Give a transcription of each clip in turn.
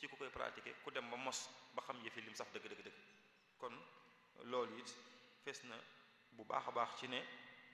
ci ku koy pratiquer ku dem ba mos ba xam yëfi lim saf dëgg dëgg dëgg kon loolu it fees na bu baax a baax ci ne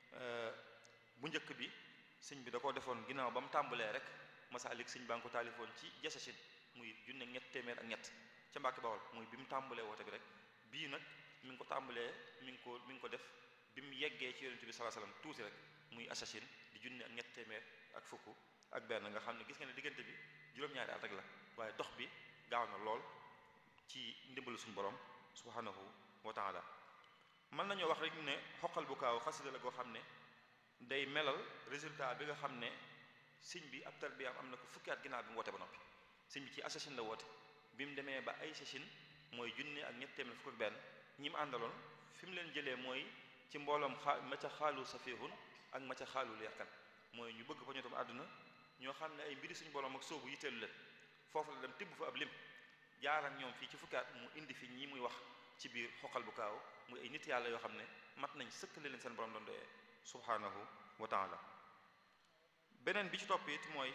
bu njëkk bi sëñ bi da koo defoon ginnaaw ba mu tàmbalee rek masaalik sëñ baa ngi ko taalifoon ci jasachin muy junne ñett téeméer ak ñett ca Mbàkke Bawol muy bi mu tàmbalee woote bi rek bii nag mi ngi ko tàmbalee mi ngi ko mi ngi ko def bi mu yeggee ci yonent bi sallallahu alayhi wasallam tuuti rek muy assasine di junne ak ñett téeméer ak fukk ak benn nga xam ne gis nga ne diggante bi juróom-ñaari at rek la waaye dox bi gaaw na lool ci ndimbalu suñu borom subhanahu wa taala mën nañoo wax rek ne xoqal bu kaaw xasida la goo xam ne day melal résultat bi nga xam ne sëñ bi ab tarbiyaam am na ko fukki at ginnaaw bi mu woote ba noppi sëñ bi ci assasine la woote bi mu demee ba ay sasine mooy junne ak ñett téeméer fukk ak benn ñi mu àndaloon fi mu leen jëlee mooy ci mbooloom xaa ma ca xaalu safihun ak ma ca xaalul yarkan mooy ñu bëgg fa ñu tam àdduna ñoo xam ne ay mbiri suñu borom ak soobu yitteelu leen foofu la dem tibb fa ab lim jaar ak ñoom fii ci fukki at mu indi fi ñi muy wax ci biir xoqal bu kaaw muy ay nit yàlla yoo xam ne mat nañ sëkkale leen seen borom doon doyee subhanahu wa taala beneen bi ci topp it mooy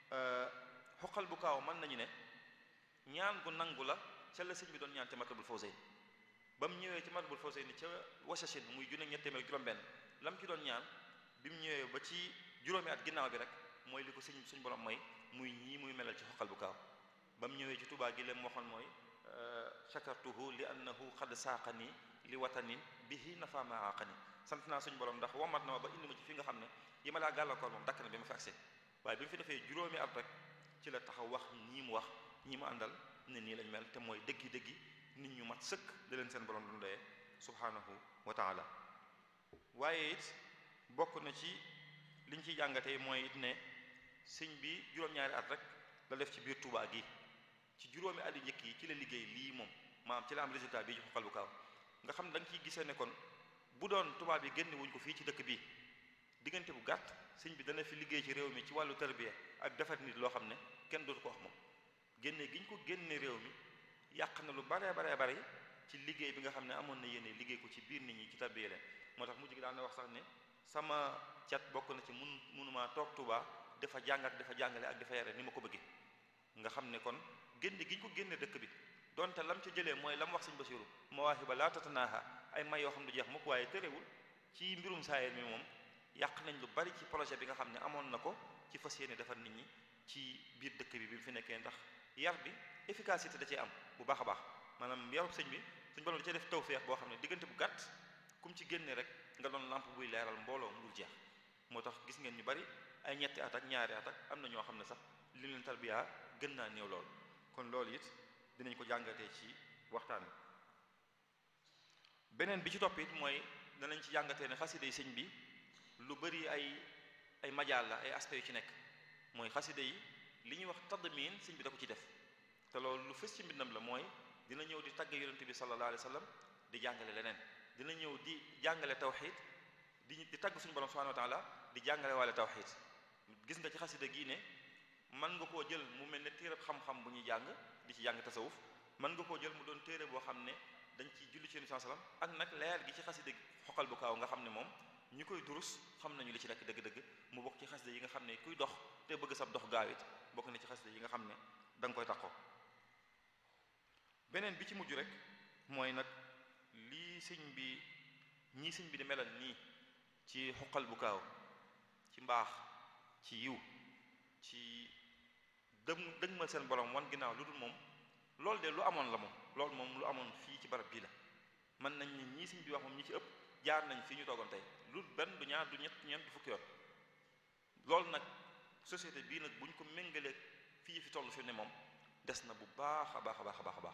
xoqal bu kaaw mën nañu ne ñaan gu nangu la ca la sëñ bi doon ñaan ca matlabul fawzayn ba mu ñëwee ci matlabul fawzayn ca wasachin muy junne ñett téeméer juróom-benn la mu ci doon ñaan bi mu ñëwee ba ci juróomi at ginnaaw bi rek mooy li ko sëñ suñ borom mooy muy ñii muy melal ci xoqal bu kaaw ba mu ñëwee ci Tuubaa gi leen waxoon mooy shakartuhu li annahu xad saaqani li watanin bihi nafa ma aqani sant naa suñu borom ndax womat na ma ba indi ma ci fi nga xam ne yi ma laa gàllankoor moom dakk na bi ma fi accès waaye bi mu fi defee juróomi at rek ci la taxaw wax ñii mu wax ñi mu àndal ne nii lañ mel te mooy dëggi dëggi nit ñu mat sëkk da leen seen borom doon doyee subhanahu wa taala waaye it bokk na ci liñ ciy jàngatee mooy it ne sëñ bi juróom-ñaari at rek la def ci biir Tuubaa gi ci juróomi at yu njëkk yi ci la liggéey lii moom maam ci la am résultat bii ci xoqal bu kaaw nga xam ne da nga ciy gisee ne kon bu doon tubaab yi génne wuñ ko fii ci dëkk bii diggante bu gàtt sëñ bi dana fi liggéey ci réew mi ci wàllu tarbiya ak defar nit loo xam ne kenn dootu ko wax moom génne gi ñu ko génne réew mi yàq na lu baree baree bari ci liggéey bi nga xam ne amoon na yéene liggéey ko ci biir nit ñi ci tarbiya leen moo tax mujj gi daan na wax sax ne sama cat bokk na ci mun munumaa toog Tuubaa dafa jàng ak dafa jàngale ak dafa yare ni ma ko bëggee nga xam ne kon génne gi ñu ko génne dëkk bi donte lam ca jëlee mooy lam wax sëñ Basiru mawaahiba laa tatanaaha ay may yoo xam du jeex mukk waaye tërewul ci mbirum saayir mi moom yàq nañ lu bari ci projet bi nga xam ne amoon na ko ci fas yéene defar nit ñi ci biir dëkk bi bi mu fi nekkee ndax yar bi efficacité da cee am bu baax a baax maanaam yarub sëñ bi suñ borom da cee def tawfeex boo xam ne diggante bu gàtt kum ci génne rek nga doon lampe buy leeral mbooloo mu dul jeex moo tax gis ngeen ñu bari ay ñetti at ak ñaari at ak am na ñoo xam ne sax li leen tarbiya gën naa néew lool kon loolu it dinañ ko jàngatee ci waxtaan wi beneen bi ci topp it mooy danañ ci jàngatee ne xasida yi sëñ bi lu bari ay ay majaal la ay aspects yu ci nekk mooy xasida yi li ñuy wax tadmin sëñ bi da ko ci def te loolu lu fës ci mbindam la mooy dina ñëw di tagg yonent bi sallallahu alayhi wa sallam di jàngale leneen dina ñëw di jàngale tawxid di di tagg suñu borom subhanahu wa taala di jàngale waale tawxid gis nga ci xasida gii ne mën nga koo jël mu mel ne téereb xam-xam bu ñuy jàng di ci jàng tasawuf mën nga koo jël mu doon téere boo xam ne dañ ci julli ci yonent sallam ak nag leer gi ci xasida xoqal bu kaaw nga xam ne moom ñi koy durus xam nañu li ci nekk dëgg-dëgg mu bokk ci xasida yi nga xam ne kuy dox te bëgg sab dox gaawit bokk na ci xasida yi nga xam ne da nga koy taxoo beneen bi ci mujj rek mooy nag lii sëñ bi ñii sëñ bi di melal nii ci xoqal bu kaaw ci mbaax ci yiw ci dëm dëgmal seen borom wan ginnaaw lu dul moom loolu de lu amoon la moom loolu moom lu amoon fii ci barab bii la mën nañ ni ñii sëñ bi wax moom ñi ci ëpp jaar nañ fii ñu toogoon tey lu benn du ñaar du ñett ñeent du fukki yoon loolu nag société bii nag bu ñu ko méngalee fii fi toll fi ne moom des na bu baax a baax a baax a baax a baax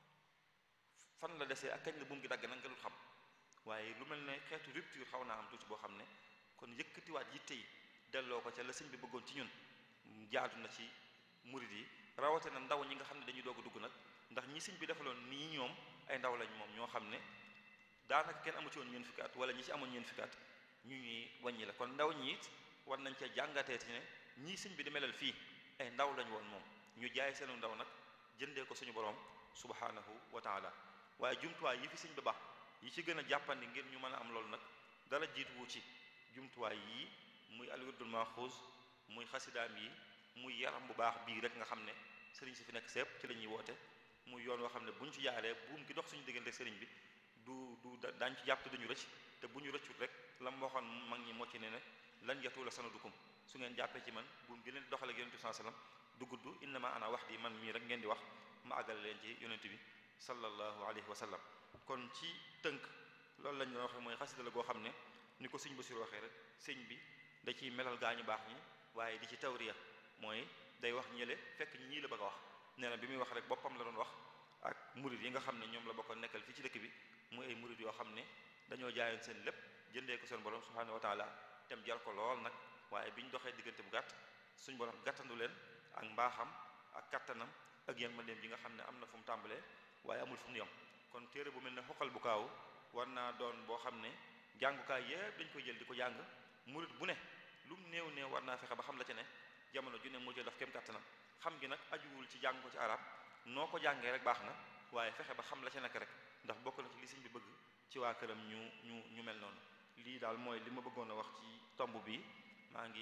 fan la desee ak kañ la buum gi dagg nag nga dul xam waaye lu mel ne xeetu rupture xaw naa am tuuti boo xam ne kon yëkkatiwaat yitte yi delloo ko ca la sëñ bi bëggoon ci ñun jaadu na ci murid yi rawate na ndaw ñi nga xam ne dañuy doog a dugg nag ndax ñi sëñ bi defaloon nii ñoom ay ndaw lañ moom ñoo xam ne daanaka kenn amu ci woon ñeen fukki at wala ñi ci amoon ñeen fukki at ñu ñuy wàññi la kon ndaw ñi it war nañ cee jàngatee ci ne ñii sëñ bi di melal fii ay ndaw lañ woon moom ñu jaay seenu ndaw nag jëndee ko suñu borom subhanahu wa taala waaye jumtuwaay yi fi sëñ bi baax yi ci gën a jàppandi ngir ñu mën a am loolu nag dara jiituwu ci jumtuwaay yii muy alwirdul maxuus muy xasidaam yi muy yaram bu baax bii rek nga xam ne sëriñ si fi nekk sépp ci la ñuy woote muy yoon woo xam ne bu ñu ci jaaree buum gi dox suñu diggante sëriñ bi du du daañ ci jàpp te duñu rëcc te bu ñu rëccut rek lam waxoon mag ñi moo ci ne ne lan yatu la sanadukum su ngeen jàppee ci man buum gi leen di doxale ak yonent bi sallallahu alayhi wasallam du gudd innama ana wax di man mii rek ngeen di wax ma àggale leen ci yonent bi sallallahu alayhi wa sallam kon ci tënk loolu lañ doon waxee mooy xasida la goo xam ne ni ko sëñ Basiru waxee rek sëñ bi da ciy melal gaa ñu baax ñi waaye di ci tawriya mooy day wax ñële fekk ñi ñii la bëgg a wax nee na bi muy wax rek boppam la doon wax ak murid yi nga xam ne ñoom la bokkoon nekkal fii ci dëkk bi muy ay murid yoo xam ne dañoo jaayoon seen lépp jëndee ko seen borom subhanahu wa taala tem jar ko lool nag waaye bi ñu doxee diggante bu gàtt suñ borom gàttandu leen ak mbaaxam ak kattanam ak yan ma leen yi nga xam ne am na fu mu tàmbalee waaye amul fu mu yem kon téere bu mel ne xoqal bu kaaw war naa doon boo xam ne jàngukaay yépp dañ koy jël di ko jàng murid bu ne lu mu néew néew war naa fexe ba xam la ca ne jamono ju ne mu jël daf kem kattanam xam gi nag ajuwul ci jàng ko ci arab noo ko jàngee rek baax na waaye fexe ba xam la ca nekk rek ndax bokk na ci li sëñ bi bëgg ci waa këram ñu ñu ñu mel noonu lii daal mooy li ma bëggoon a wax ci tomb bi maa ngi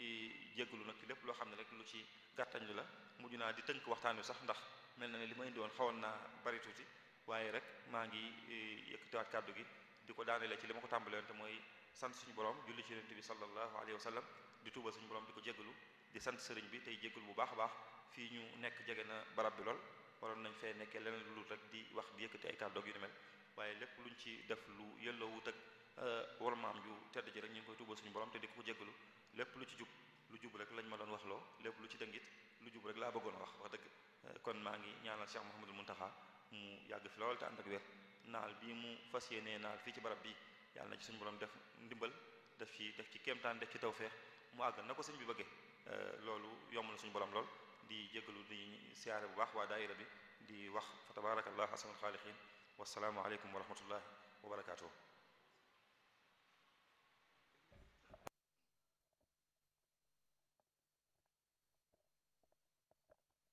jégalu nag ci lépp loo xam ne rek lu ci gàttañ lu la mujj naa di tënk waxtaan wi sax ndax mel na ne li ma indi woon xawoon naa bari tuuti waaye rek maa ngi yëkkatiwaat kàddu gi di ko daanelee ci li ma ko tàmbalee woon te mooy sant suñu borom julli ci yonent bi sallallahu alayhi wa sallam di tuubal suñu borom di ko jégalu di sant sëriñ bi tey jégalu bu baax a baax fii ñu nekk jege na barab bi lool waroon nañ fee nekkee leneen lu rek di wax di yëkkati ay kàddu yu ni mel waaye lépp luñ ci def lu yelloo wut ak war maam ju tedd ji rek ñu ngi koy tuubal suñu borom te di ko jégalu lépp lu ci jub lu jub rek lañ ma doon wax loo lépp lu ci dëngit lu jub rek laa bëggoon a wax wax dëgg kon maa ngi ñaanal Cheikh Mouhamadul Muntaxa mu yàgg fi lool te ànd ak wér naal bii mu fas yéenee naal fii ci barab bi yàlla na ci suñu borom def ndimbal def ci def ci kéemtaan def ci tawfeex mu àgg na ko sëñ bi bëggee loolu yomb na suñu borom lool di jégalu di siyaare bu baax waa daayira bi di wax fa tabarakallah ahsanul xaaliqiin wasalaamu aleykum wa rahmatullahi wa barakaatuh